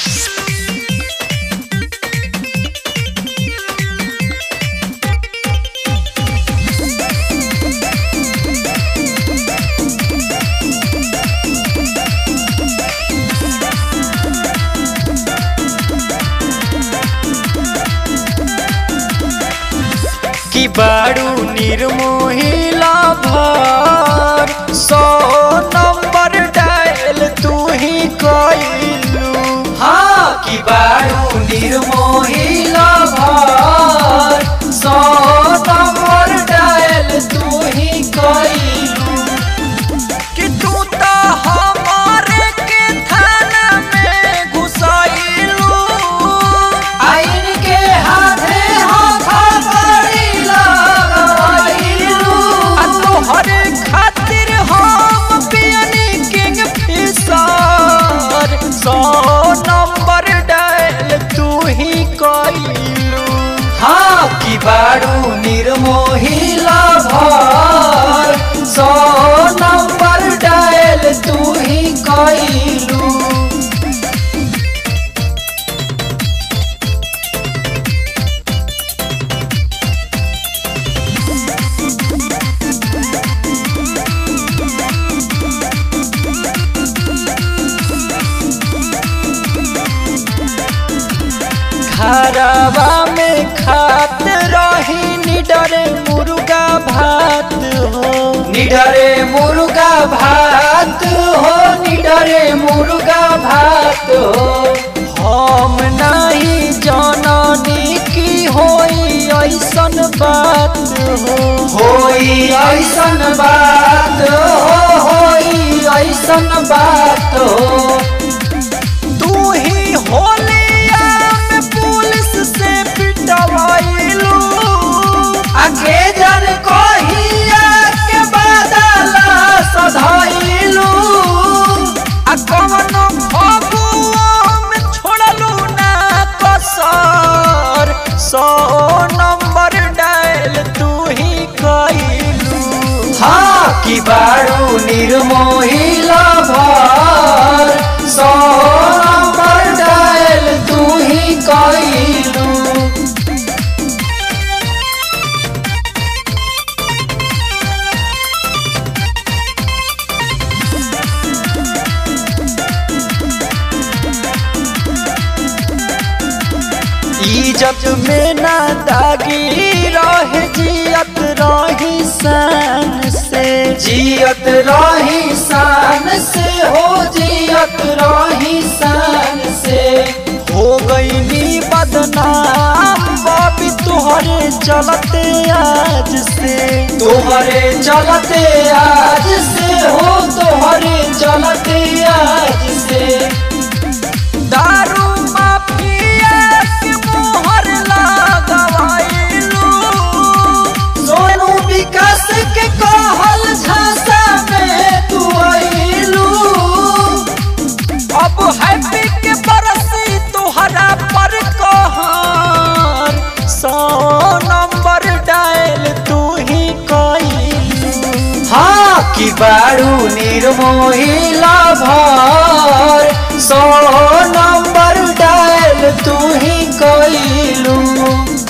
की बारू निर्मोहिला भर सौ नंबर डायल तू ही कइलू हाँ की बारू निर्मोहिला भर सौ नंबर डायल तू ही कइलू कि तू तो हमारे के थाना में घुसाइलू आइन के हाथे हाथ बड़ी लगाइलू आ तोहरे खातिर हम पियनी किंग फिशर सौ नंबर डायल तू ही कइलू हाँ की बारू निर्मोहिला भर सौ नंबर डायल तू ही कइलू घरवा में खात रही निडरे मुर्गा भात हो निडरे मुर्गा भात हो निडरे मुर्गा भात हो हम नहीं जननी की होई ऐसन बात हो होई ऐसन बात हो होई ऐसन बात हो तू ही होलिया में पुलिस से पिटवाइलू आगे जन कहिया के बदला सधाइलू आ कवनो फगुआ में छोड़लू ना कसर सौ नंबर डायल तू ही कइलू हाँ की बारू निर्मोहिला भर सौ नंबर डायल तू ही कइलू इज्जत में ना दागी रहे जियत रही शान से जियत रही शान से हो जियत रही शान से हो गई नी बदनाम बाबी तुहरे चलते आज से तुहरे चलते आज से हो तुहरे चलते आज से दारू माफिया के मोहर लगवाइलू सोनू विकास के कहल झांसा में तू आइलू अब हैप्पी के बरसी तुहरा पर कहर सौ नंबर डायल तू ही कइलू हाँ की बारू निर्मोहिला भर सौ नंबर डायल तू ही कइलू